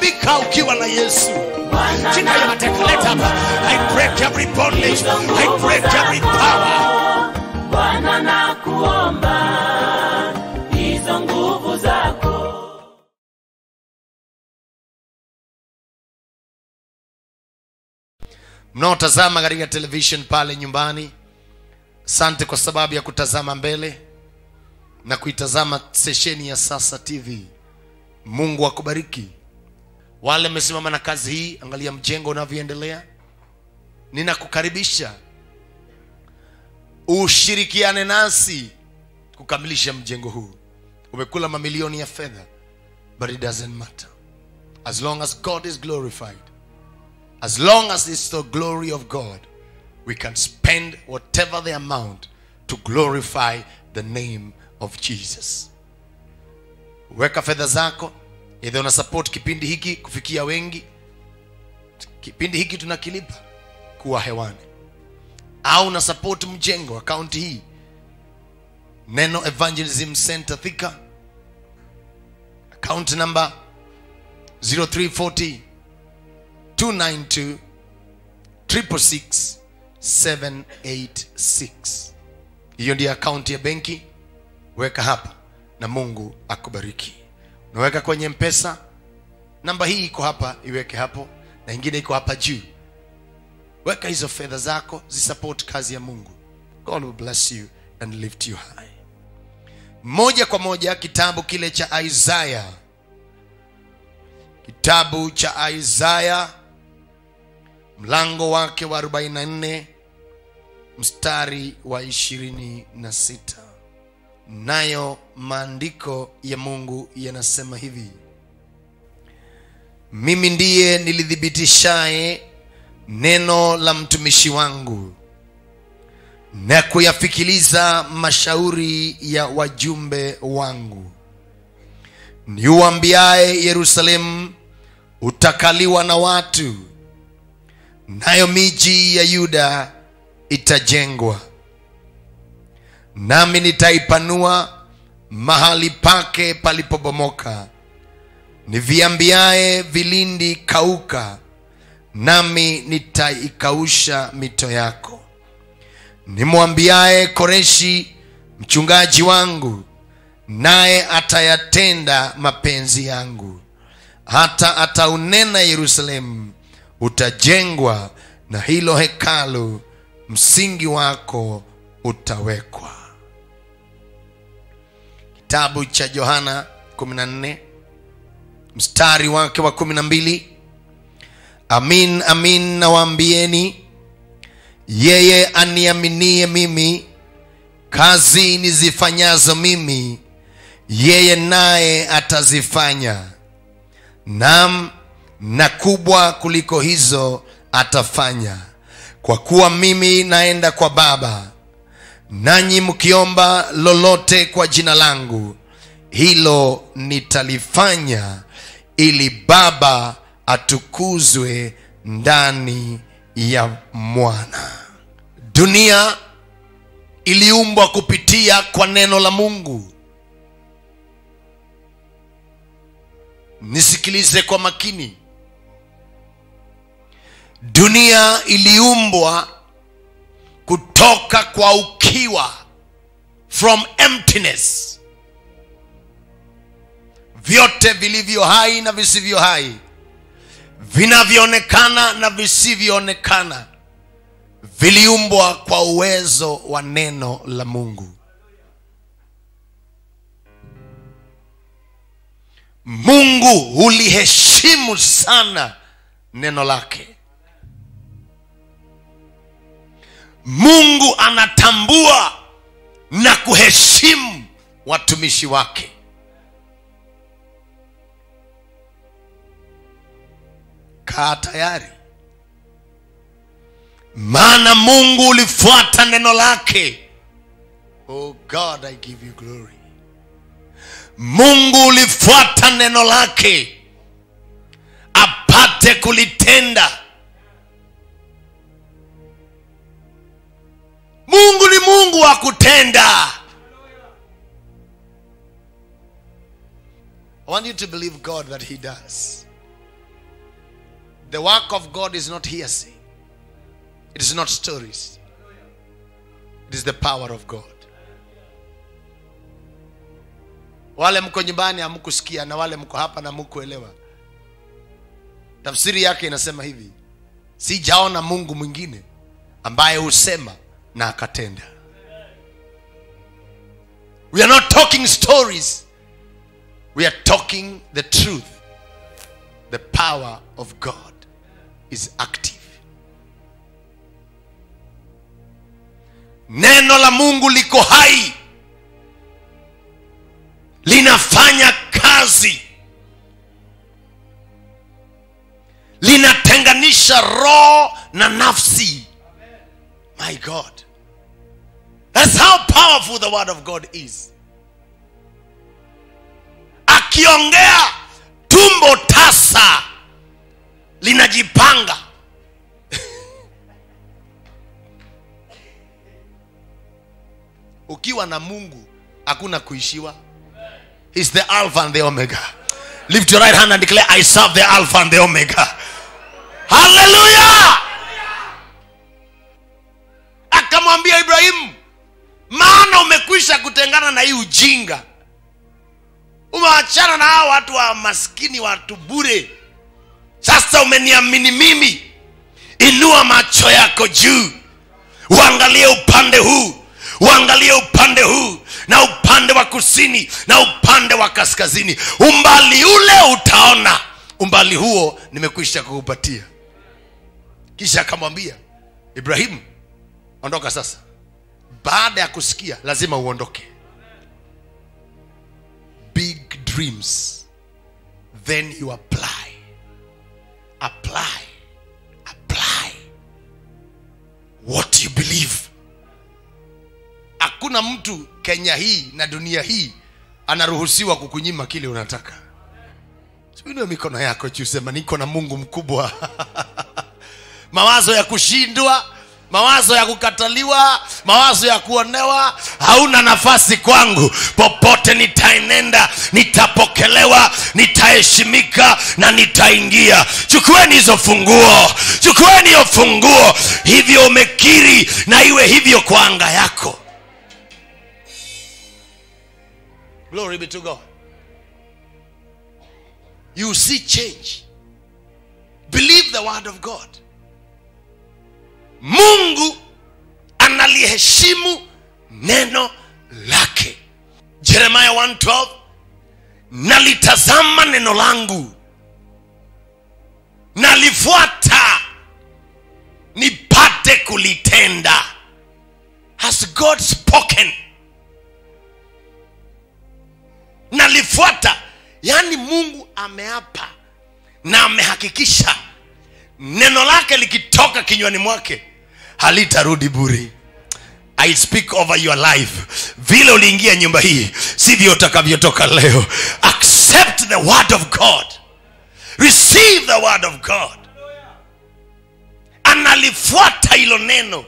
shika ukiwa na yesu shika hiyo mateka leta hapa i break every bondage i break every power Bwana nakuomba hizo nguvu zako mnaotazama katika television pale nyumbani asante kwa sababu ya kutazama mbele na kuitazama sesheni ya sasa tv mungu akubariki wale mmesimama na kazi hii angalia mjengo unavyoendelea ninakukaribisha ushirikiane nasi kukamilisha mjengo huu umekula mamilioni ya fedha but it doesn't matter as long as god is glorified as long as it's the glory of God, we can spend whatever the amount to glorify the name of Jesus. Weka fedha zako, either una support kipindi hiki kufikia wengi, kipindi hiki tunakilipa kuwa hewani, au una support mjengo akaunti hii, Neno Evangelism Center Thika, account number 0340 292 666 786 hiyo ndiyo akaunti ya benki weka hapa na mungu akubariki unaweka kwenye mpesa namba hii iko hapa iweke hapo na ingine iko hapa juu weka hizo fedha zako zisupport kazi ya mungu god will bless you and lift you high moja kwa moja kitabu kile cha isaya kitabu cha isaya mlango wake wa 44 mstari wa 26 nayo maandiko ya mungu yanasema hivi mimi ndiye nilithibitishaye neno la mtumishi wangu na kuyafikiliza mashauri ya wajumbe wangu niuambiaye yerusalemu utakaliwa na watu nayo miji ya yuda itajengwa nami nitaipanua mahali pake palipobomoka niviambiaye vilindi kauka nami nitaikausha mito yako nimwambiaye koreshi mchungaji wangu naye atayatenda mapenzi yangu hata ataunena yerusalemu utajengwa na hilo hekalu msingi wako utawekwa kitabu cha yohana 14 mstari wake wa 12 amin amin nawaambieni yeye aniaminie mimi kazi nizifanyazo mimi yeye naye atazifanya nam na kubwa kuliko hizo atafanya kwa kuwa mimi naenda kwa baba nanyi mkiomba lolote kwa jina langu hilo nitalifanya ili baba atukuzwe ndani ya mwana dunia iliumbwa kupitia kwa neno la mungu nisikilize kwa makini dunia iliumbwa kutoka kwa ukiwa from emptiness vyote vilivyo hai na visivyo hai vinavyoonekana na visivyoonekana viliumbwa kwa uwezo wa neno la mungu mungu huliheshimu sana neno lake mungu anatambua na kuheshimu watumishi wake kaa tayari maana mungu ulifuata neno lake oh god i give you glory mungu ulifuata neno lake apate kulitenda mungu ni mungu wa kutenda i want you to believe god that he does the work of god is not hearsay it is not stories it is the power of god wale mko nyumbani hamkusikia na wale mko hapa na mkuelewa tafsiri yake inasema hivi sijaona mungu mwingine ambaye husema na akatenda we are not talking stories we are talking the truth the power of god is active neno la mungu liko hai linafanya kazi linatenganisha roho na nafsi my god that's how powerful the word of god is akiongea tumbo tasa linajipanga ukiwa na mungu hakuna kuishiwa He's the alpha and the omega lift your right hand and declare i serve the alpha and the omega haleluya akamwambia ibrahimu maana umekwisha kutengana na hii ujinga umeachana na hao watu wa maskini watu bure sasa umeniamini mimi inua macho yako juu uangalie upande huu uangalie upande huu na upande wa kusini na upande wa kaskazini umbali ule utaona umbali huo nimekwisha kukupatia kisha akamwambia ibrahimu ondoka sasa baada ya kusikia lazima uondoke big dreams then you apply apply apply what you believe hakuna mtu kenya hii na dunia hii anaruhusiwa kukunyima kile unataka siinue mikono yako juu sema niko na mungu mkubwa mawazo ya kushindwa mawazo ya kukataliwa mawazo ya kuonewa hauna nafasi kwangu popote nitaenenda nitapokelewa nitaheshimika na nitaingia chukueni hizo funguo chukueni hiyo funguo hivyo umekiri na iwe hivyo kwa anga yako glory be to god you see change believe the word of god mungu analiheshimu neno lake jeremaya 112 nalitazama neno langu nalifuata nipate kulitenda has god spoken nalifuata yaani mungu ameapa na amehakikisha neno lake likitoka kinywani mwake halitarudi bure i speak over your life vile uliingia nyumba hii sivyo utakavyotoka leo accept the word of god receive the word of god analifuata hilo neno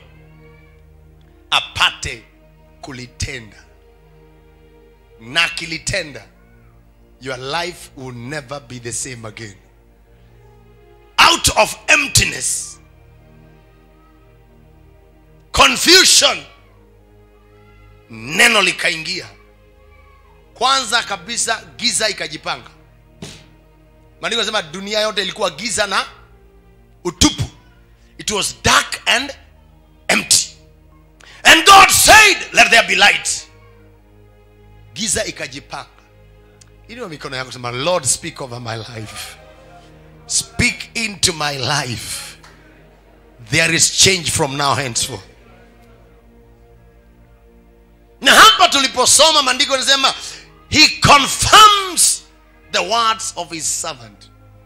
apate kulitenda na akilitenda your life will never be the same again out of emptiness confusion neno likaingia kwanza kabisa giza ikajipanga maandiko yanasema dunia yote ilikuwa giza na utupu it was dark and empty and god said let there be light giza ikajipanga iliyo mikono yako sema lord speak over my life speak into my life there is change from now henceforth na hapa tuliposoma maandiko yanasema he confirms the words of his servant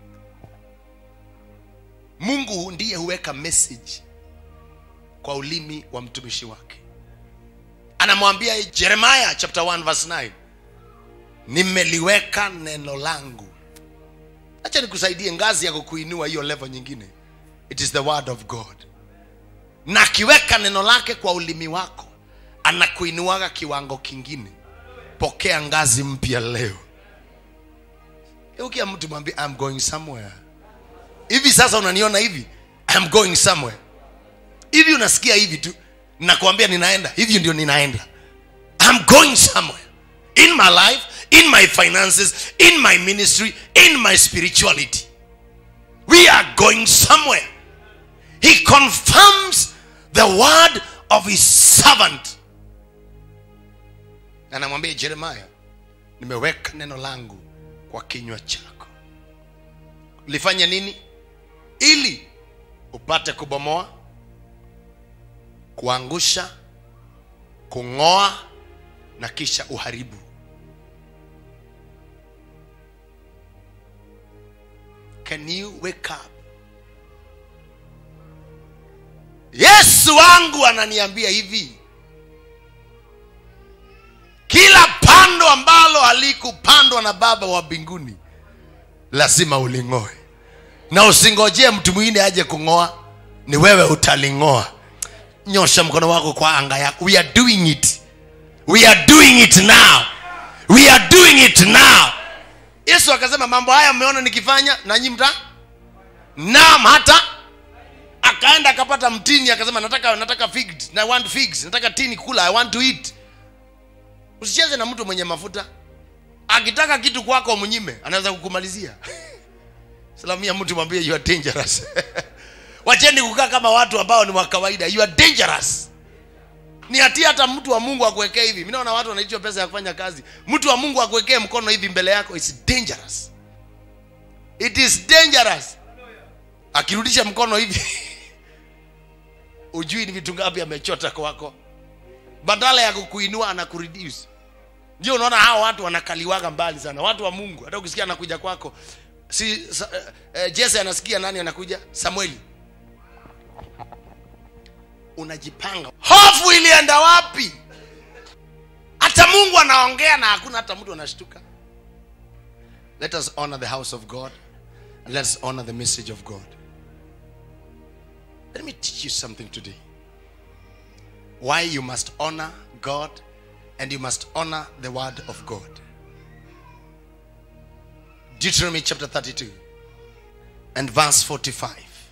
mungu ndiye huweka message kwa ulimi wa mtumishi wake anamwambia jeremiah chapter 1 verse 9 nimeliweka neno langu acha nikusaidie ngazi ya kukuinua hiyo level nyingine it is the word of god na akiweka neno lake kwa ulimi wako anakuinuaga kiwango kingine pokea ngazi mpya leo ukia mtu mwambie I'm going somewhere hivi sasa unaniona hivi I'm going somewhere hivi unasikia hivi tu nakwambia ninaenda hivi ndio ninaenda I'm going somewhere in my life in my finances in my ministry in my spirituality we are going somewhere he confirms the word of his servant anamwambia jeremaya nimeweka neno langu kwa kinywa chako lifanye nini ili upate kubomoa kuangusha kung'oa na kisha uharibu can you wake up yesu wangu ananiambia hivi kila pando ambalo halikupandwa na baba wa mbinguni lazima uling'oe na usingojee mtu mwingine aje kung'oa ni wewe utaling'oa nyosha mkono wako kwa anga yako we are doing it we are doing it now we are doing it now yesu akasema mambo haya mmeona nikifanya nanyi mta naam hata akaenda akapata mtini akasema nataka nataka figs na I want figs nataka tini kula i want to eat usicheze na mtu mwenye mafuta akitaka kitu kwako mnyime anaweza kukumalizia salamia mtu mwambie you are dangerous wacheni kukaa kama watu ambao ni wa kawaida you are dangerous ni hatia hata mtu wa mungu akuwekee hivi mi naona watu wanaichwa pesa ya kufanya kazi mtu wa mungu akuwekee mkono hivi mbele yako its dangerous it is dangerous akirudisha mkono hivi ujui ni vitu ngapi amechota kwako badala ya kukuinua anakureduce ndio unaona hao watu wanakaliwaga mbali sana watu wa mungu hata ukisikia anakuja kwako si sa, eh, eh, jese anasikia nani anakuja samueli unajipanga hofu ilienda wapi hata mungu anaongea na hakuna hata mtu anashtuka let us honor the house of god and let's honor the message of god let me teach you something today why you must honor god and you must honor the word of god deuteronomy chapter 32 and verse 45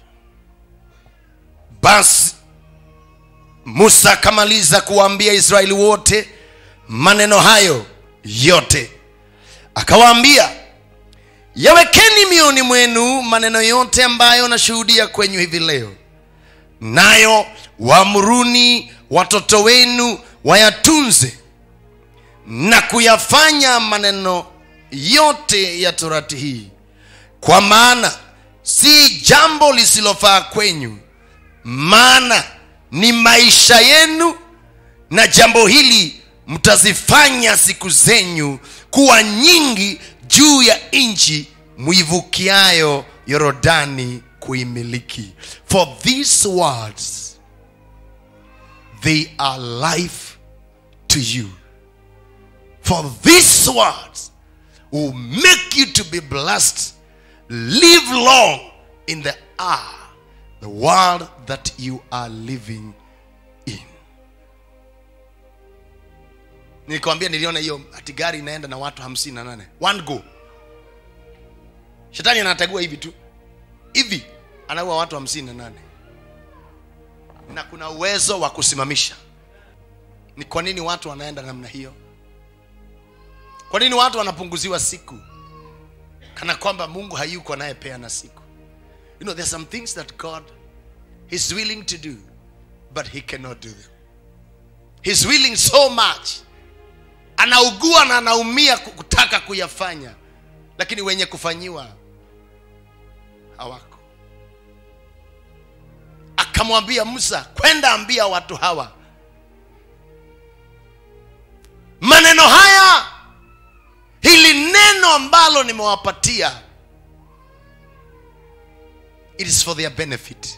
basi musa akamaliza kuwaambia israeli wote maneno hayo yote akawaambia yawekeni mioni mwenu maneno yote ambayo nashuhudia kwenyu hivi leo nayo waamruni watoto wenu wayatunze na kuyafanya maneno yote ya torati hii kwa maana si jambo lisilofaa kwenyu maana ni maisha yenu na jambo hili mtazifanya siku zenyu kuwa nyingi juu ya nchi mwivukiayo yorodani kuimiliki for these words they are life to you for these words will make you to be blessed live long in the hour the world that you are living in nilikwambia niliona hiyo ati gari inaenda na watu hamsini na nane one go shetani anatagua hivi tu hivi anaua watu hamsini na nane na kuna uwezo wa kusimamisha ni kwa nini watu wanaenda namna hiyo kwa nini watu wanapunguziwa siku kana kwamba mungu hayuko anayepeana siku you know there's some things that god is willing to do but he cannot do them he's willing so much anaugua na anaumia kutaka kuyafanya lakini wenye kufanyiwa hawako akamwambia musa kwenda ambia watu hawa maneno haya hili neno ambalo nimewapatia it is for their benefit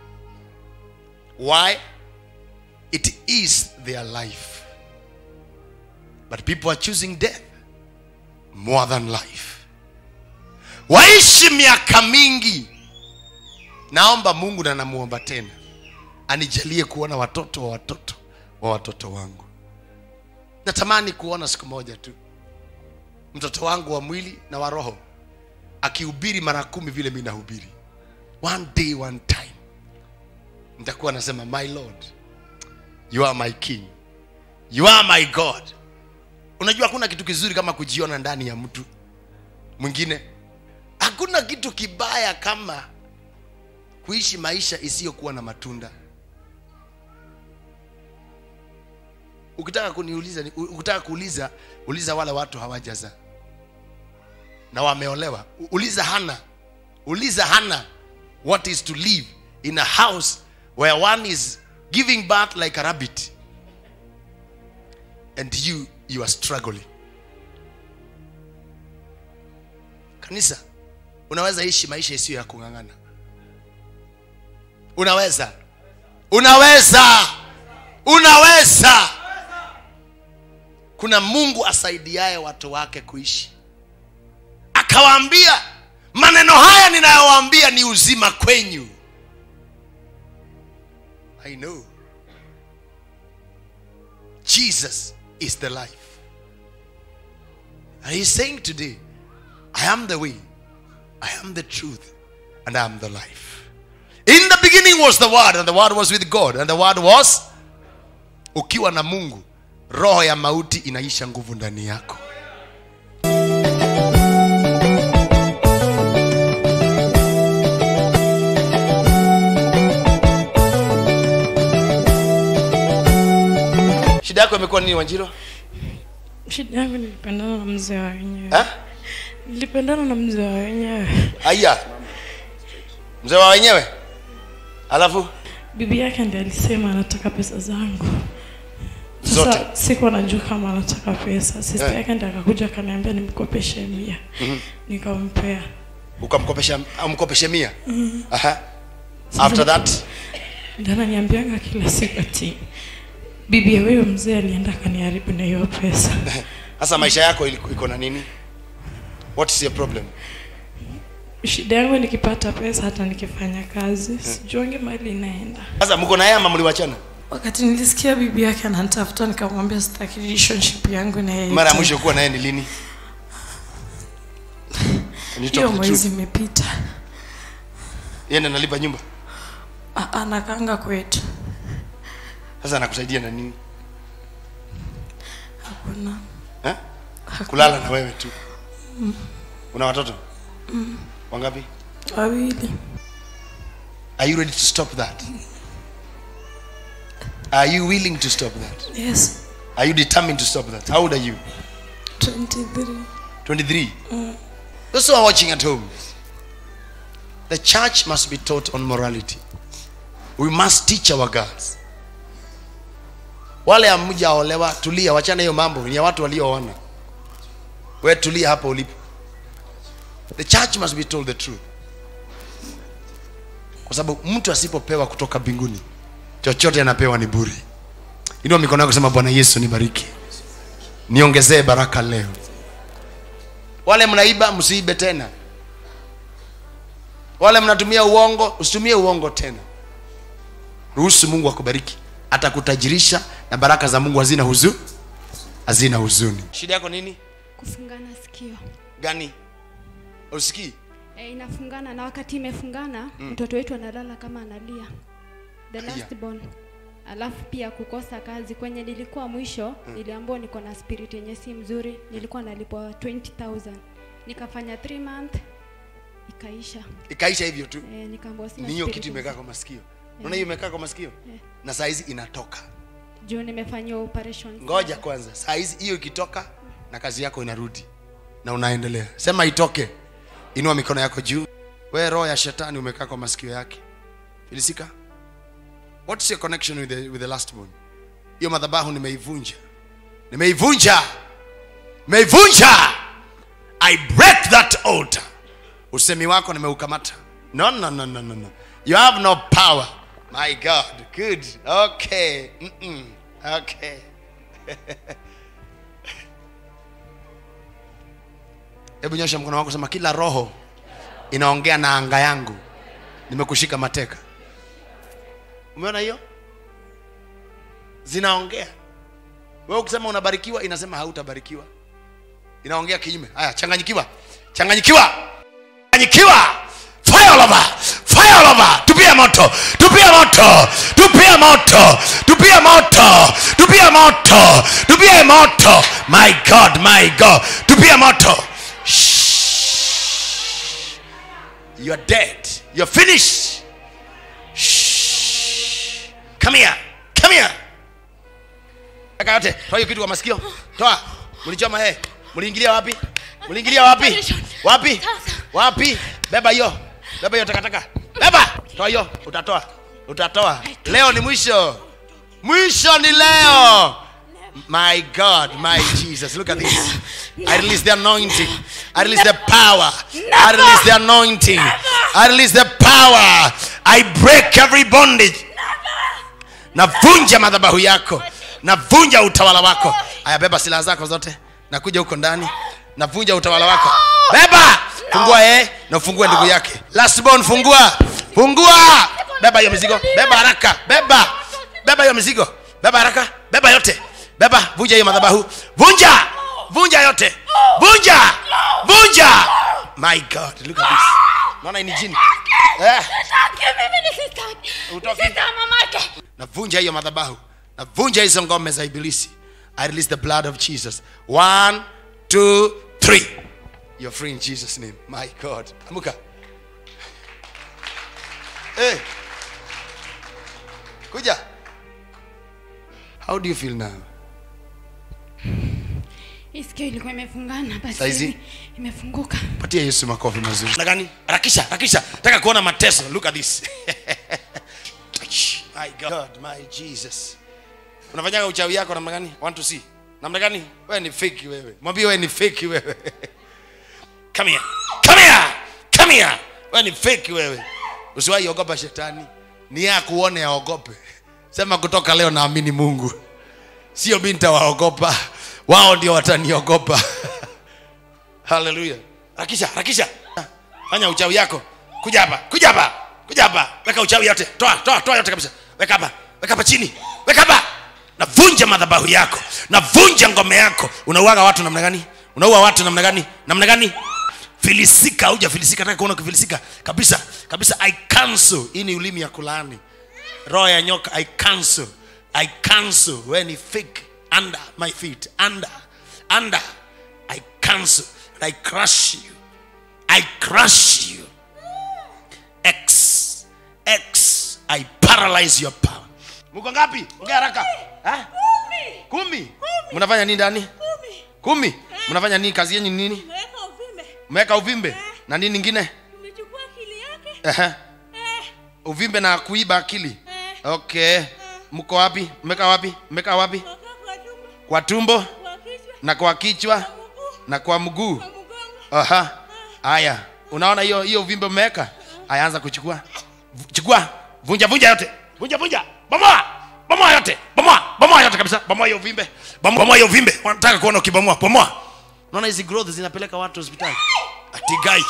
why it is their life but people are choosing death more than life waishi miaka mingi naomba mungu na namuomba tena anijalie kuona watoto wa watoto wa watoto wangu natamani kuona siku moja tu mtoto wangu wa mwili na wa roho akihubiri mara kumi vile mi nahubiri one day one time nitakuwa nasema my lord you are my king you are my god unajua hakuna kitu kizuri kama kujiona ndani ya mtu mwingine hakuna kitu kibaya kama kuishi maisha isiyokuwa na matunda ukitaka kuniuliza ni- ukitaka kuuliza uliza wale watu hawajazaa na wameolewa U- uliza hana uliza hana what is to live in a house where one is giving birth like a rabbit and you you are struggling kanisa unaweza ishi maisha isiyo ya kung'ang'ana unaweza unaweza unaweza kuna mungu asaidiaye watu wake kuishi akawaambia maneno haya ninayowaambia ni uzima kwenyu i know jesus is the life and he's saying today i am the way i am the truth and i am the life in the beginning was the word and the word was with god and the word was ukiwa na mungu roho ya mauti inaisha nguvu ndani yako shida yako imekuwa nini wanjiro shida yangu nilipendana na mzee wa wenyewe Ha? nilipendana na mzee wa wenyewe aya mzee wa wenyewe alafu bibi yake ndi alisema anataka pesa zangu Zote? sasa sikuwa najua kama anataka pesa sista Eh. yake ndi akakuja akaniambia nimkopeshe mia nikampea ukamkopesha umkopeshe mia Aha. after that ndi ananiambianga kila siku ati bibi ya huyo mzee alienda akaniharibu na hiyo pesa sasa maisha yako iliku- iko na nini what is your problem shida yangu nikipata pesa hata nikifanya kazi sijuangi mali inaenda sasa mko na yeye ama mliwachana wakati nilisikia bibi yake ananitafuta nikamwambia sitaki relationship yangu na yeye mara ya tena. mwisho kuwa naye ni lini Can you talk hiyo the mwezi truth? imepita Yeye ndiye analipa nyumba A- anakanga kwetu sasa anakusaidia na nini hakuna eh? hakuna. kulala na wewe tu una watoto wangapi wawili are you ready to stop that are you willing to stop that yes are you determined to stop that how old are you 23 23 those who are watching at home the church must be taught on morality we must teach our girls wale amjaolewa tulia wachana hiyo mambo ni ya watu walioona we tulia hapo ulipo the church must be told the truth kwa sababu mtu asipopewa kutoka mbinguni chochote anapewa ni bure inua mikono yako kusema bwana yesu nibariki niongezee baraka leo wale mnaiba msiibe tena wale mnatumia uongo usitumie uongo tena ruhusu mungu akubariki atakutajirisha na baraka za mungu hazina huzu hazina huzuni shida yako nini kufungana sikio gani usikii e, inafungana na wakati imefungana mtoto wetu analala kama analia the Aya. last born alafu pia kukosa kazi kwenye nilikuwa mwisho niliambiwa niko na spirit yenye si mzuri nilikuwa nalipwa 20000 nikafanya 3 month ikaisha ikaisha hivyo tu e, nikaambiwa sina ni hiyo spirit kitu imekaa mzuri. kwa masikio unaona hiyo imekaa kwa masikio na saa hizi inatoka juu nimefanyiwa operation ngoja kwanza saa hizi hiyo ikitoka na kazi yako inarudi na unaendelea sema itoke inua mikono yako juu we roho ya shetani umekaa kwa masikio yake filisika what's your connection with the, with the last born hiyo madhabahu nimeivunja nimeivunja nimeivunja i break that altar usemi wako nimeukamata no no no no no no you have no power my god good okay Mm-mm. okay hebu nyosha mkono wako sema kila roho inaongea na anga yangu nimekushika mateka umeona hiyo zinaongea wewe ukisema unabarikiwa inasema hautabarikiwa inaongea kinyume haya changanyikiwa changanyikiwa changanyikiwa fire all over fire tupia moto tupia moto tupia moto tupia moto tupia moto tupia moto my god my god tupia moto Shh. you're dead you're finished Shh. come here come here Eka yote toa hiyo kitu kwa masikio toa mlichoma eh mliingilia wapi mliingilia wapi wapi wapi beba hiyo beba hiyo takataka beba toa hiyo utatoa utatoa leo ni mwisho mwisho ni leo my god my jesus look at this i release the anointing i release the power i release the anointing i release the power i break every bondage navunja madhabahu yako navunja utawala wako aya beba silaha zako zote nakuja huko ndani navunja utawala wako beba fungua eh na ufungue ndugu yake lastborn fungua fungua beba hiyo mizigo beba haraka beba beba hiyo mizigo beba haraka beba yote beba vunja hiyo madhabahu vunja vunja yote vunja vunja my god look at this naona hii ni jini eh Utoki. navunja hiyo madhabahu navunja hizo ngome za ibilisi i release the blood of jesus one two three you're free in jesus name my god amuka hey. kuja how do you feel now hii sikio ilikuwa imefungana basi Saizi? hivi imefunguka patia yesu makofi mazuri na gani harakisha harakisha taka kuona mateso look at this my god my jesus unafanyaga uchawi yako namna gani want to see namna gani wewe ni fake wewe mwambie wewe ni fake wewe come here come here come here wewe ni fake wewe usiwahi ogopa shetani ni yeye akuone aogope sema kutoka leo naamini mungu sio mi nitawaogopa wao ndio wataniogopa haleluya rakisha rakisha fanya uchawi yako kuja hapa kuja hapa kuja hapa weka uchawi yote toa toa toa yote kabisa weka hapa weka hapa chini weka hapa navunja madhabahu yako navunja ngome yako unauaga watu namna gani unaua watu namna gani namna gani filisika auja filisika nataka kuona ukifilisika kabisa kabisa i cancel hii ni ulimi ya kulaani roho ya nyoka i cancel i cancel when ni fake under my feet under under i cancel and i crush you i crush you x x i paralyze your power mko ngapi ongea haraka Ha? kumi mnafanya nini ndani kumi mnafanya nini kazi yenyu ni nini Weka uvimbe. mmeweka uvimbe na nini ingine Umechukua akili yake. Ehe. Eh, uvimbe na kuiba akili eh. okay mko wapi mmeka wapi mmeka wapi Waka kwa tumbo, kwa tumbo kwa kichwa, na kwa kichwa kwa mguu, na kwa mguu kwa mgongo. aha haya unaona hiyo hiyo uvimbe umeweka haya anza kuchukua V- chukua vunja vunja yote vunja vunja bomoa bomoa yote bomoa bomoa yote kabisa bomoa hiyo uvimbe Bomoa- bomoa hiyo uvimbe wanataka kuona ukibomoa bomoa unaona hizi growth zinapeleka watu hospitali atigai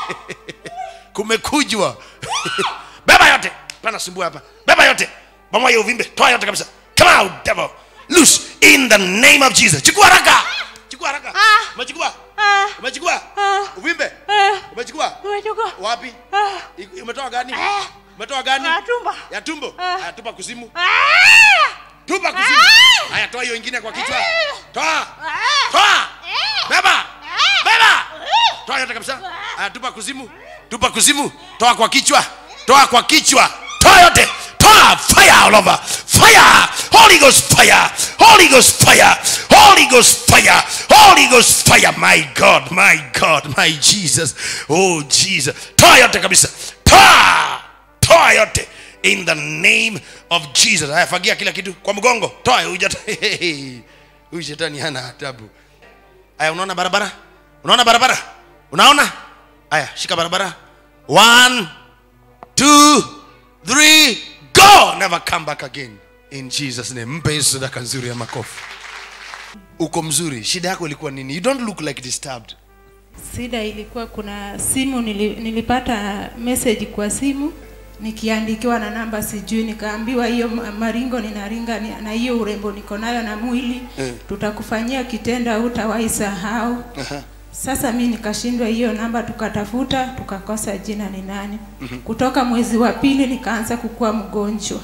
kumekujwa beba yote pana sumbua hapa beba yote bomoa hiyo uvimbe toa yote kabisa come out devil loose in the name of jesus chukua haraka chukua haraka umechukua Ah, umechukua ah, uvimbe eh, umechukua umechukua. wapi Ah, I- umetoa gani umetoa gani kwa tumbo. ya tumbo Ah. haya tupa kuzimu Ah, tupa kuzimu haya toa hiyo ingine kwa kichwa toa toa beba beba toa yote kabisa haya tupa kuzimu tupa kuzimu toa kwa kichwa toa kwa kichwa toa yote toa fire all over fire holy ghost fire holy ghost fire holy ghost fire holy ghost fire my god my god my jesus oh jesus toa yote kabisa toa toa yote in the name of jesus haya fagia kila kitu kwa mgongo toa huyu jata- huyu shetani hana adabu haya unaona barabara unaona barabara unaona haya shika barabara one two three go never come back again in jesus name mpe yesu sadaka nzuri ya makofi uko mzuri shida yako ilikuwa nini you don't look like disturbed Shida ilikuwa kuna simu nili, nilipata message kwa simu nikiandikiwa na namba sijui, nikaambiwa hiyo ma- maringo ninaringa ni- na hiyo urembo niko nayo na mwili Mm. tutakufanyia kitendo hutawahi sahau. Sasa mi nikashindwa hiyo namba, tukatafuta tukakosa jina ni nani. Kutoka mwezi wa pili nikaanza kukuwa mgonjwa.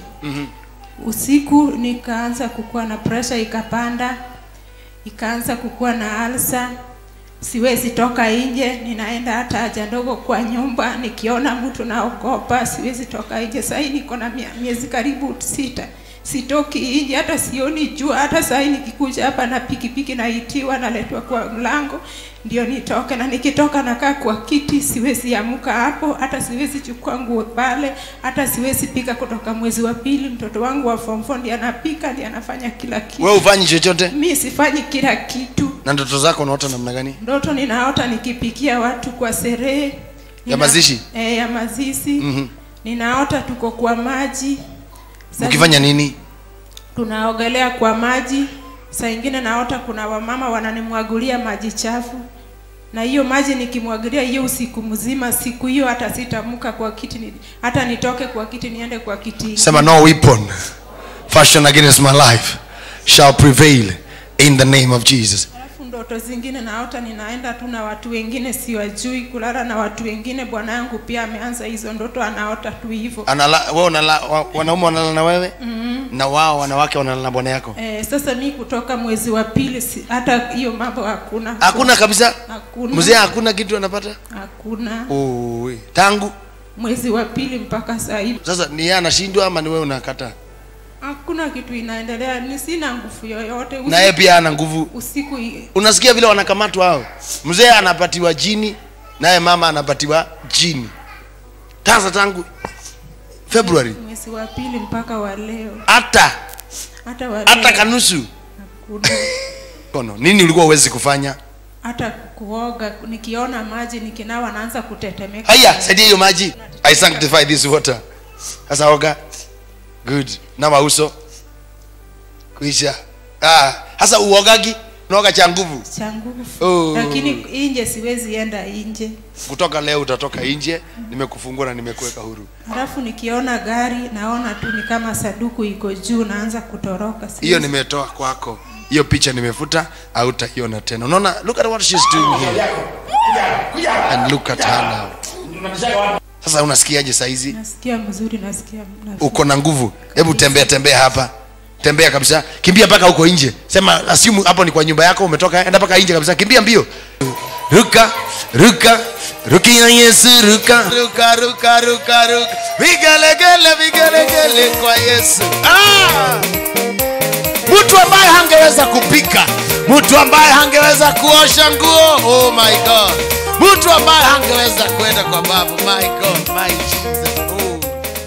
Usiku nikaanza kukuwa na pressure ikapanda, ikaanza kukuwa na alsa. Siwezi toka nje, ninaenda hata haja ndogo kwa nyumba, nikiona mtu naogopa, siwezi toka nje. Sasa hii niko na mia- miezi karibu sita sitoki nje, hata sioni jua. Hata saa hii nikikuja hapa na pikipiki naitiwa, naletwa kwa mlango ndio nitoke, na nikitoka nakaa kwa kiti, siwezi amuka hapo, hata siwezi chukua nguo pale, hata siwezi pika. Kutoka mwezi wa pili, mtoto wangu wa form four ndiye anapika, ndiye anafanya kila kitu. wewe ufanyi chochote Mi sifanyi kila kitu. na ndoto zako unaota namna gani Ndoto ninaota nikipikia watu kwa sherehe Nina- mazishi? eh, ya mazishi Mhm. ninaota tuko kwa maji Saa mkifanya nini tunaogelea kwa maji. Saa ingine naota kuna wamama wananimwagulia maji chafu, na hiyo maji nikimwagilia hiyo usiku mzima, siku hiyo hata sitamuka kwa kiti ni, hata nitoke kwa kiti niende kwa kiti. sema no weapon fashion against my life shall prevail in the name of jesus Alafu ndoto zingine naota ninaenda tu na watu wengine siwajui, kulala na watu wengine. Bwana yangu pia ameanza hizo ndoto, anaota tu hivyo. Anala, wewe unala, wa, wanaume wanalala na wewe mm-hmm. na wao wanawake wanalala na bwana yako Eh, sasa mi kutoka mwezi wa pili si, hata hiyo mambo hakuna hakuna kabisa hakuna mzee hakuna kitu anapata hakuna Oi. tangu mwezi wa pili mpaka saa hii sasa ni yeye anashindwa ama ni wewe unakataa hakuna kitu inaendelea, ni sina nguvu yoyote. na yeye pia ana nguvu usiku i- unasikia vile wanakamatwa hao mzee anapatiwa jini naye mama anapatiwa jini sasa tangu february mwezi wa pili mpaka wa leo, hata hata wa hata leo kanusu hakuna kono nini ulikuwa uwezi kufanya hata kuoga. Nikiona maji nikinawa naanza kutetemeka. haya saidia hiyo maji i sanctify this water sasa oga good nawa uso kuisha ah sasa uogagi unaoga cha nguvu cha nguvu Oh. lakini nje siwezi enda nje. kutoka leo utatoka nje nimekufungua na nimekuweka huru Halafu nikiona gari naona tu ni kama saduku iko juu, naanza kutoroka. Siwezi- hiyo nimetoa kwako hiyo picha nimefuta hautaiona tena unaona look at what she's doing here and look at her now sasa unasikiaje saizi nasikia mzuri, nasikia nasikia- uko na nguvu hebu tembea tembea hapa tembea kabisa kimbia mpaka huko nje sema assume hapo ni kwa nyumba yako umetoka enda mpaka nje kabisa kimbia mbio ruka ruka rukia yesu ruka ruka ruka ruka ruka vigelegele vigelegele kwa yesu ah! mtu ambaye hangeweza kupika mtu ambaye hangeweza kuosha nguo oh my god mtu ambaye hangeweza kwenda kwa babu my god my jesus oh.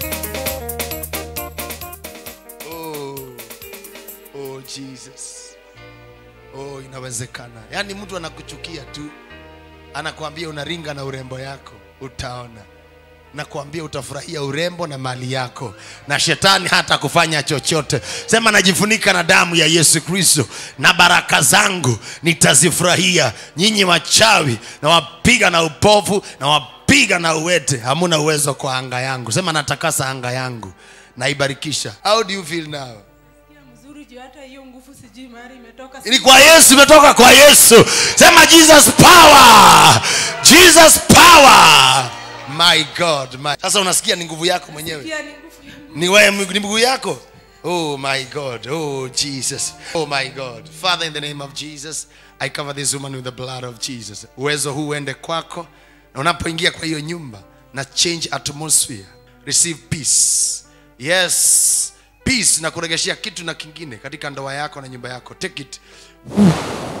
Oh. Oh, jesus oh inawezekana yaani mtu anakuchukia tu anakuambia unaringa na urembo yako utaona nakuambia utafurahia urembo na mali yako na shetani hata kufanya chochote sema najifunika na damu ya yesu kristo na baraka zangu nitazifurahia nyinyi wachawi na wapiga na upofu na wapiga na uwete hamuna uwezo kwa anga yangu sema natakasa anga yangu naibarikisha how do you feel now Nasikia mzuri juu hata hiyo nguvu sijui mahali imetoka. ni kwa yesu imetoka kwa yesu sema jesus power jesus power my god my... sasa unasikia ni nguvu yako mwenyewe Pia ni nguvu ya Mungu. ni wewe ni miguu yako oh my god oh jesus oh my god father in the name of jesus i cover this woman with the blood of jesus uwezo huu uende kwako na unapoingia kwa hiyo nyumba na change atmosphere receive peace yes peace na kuregeshea kitu na kingine katika ndoa yako na nyumba yako take it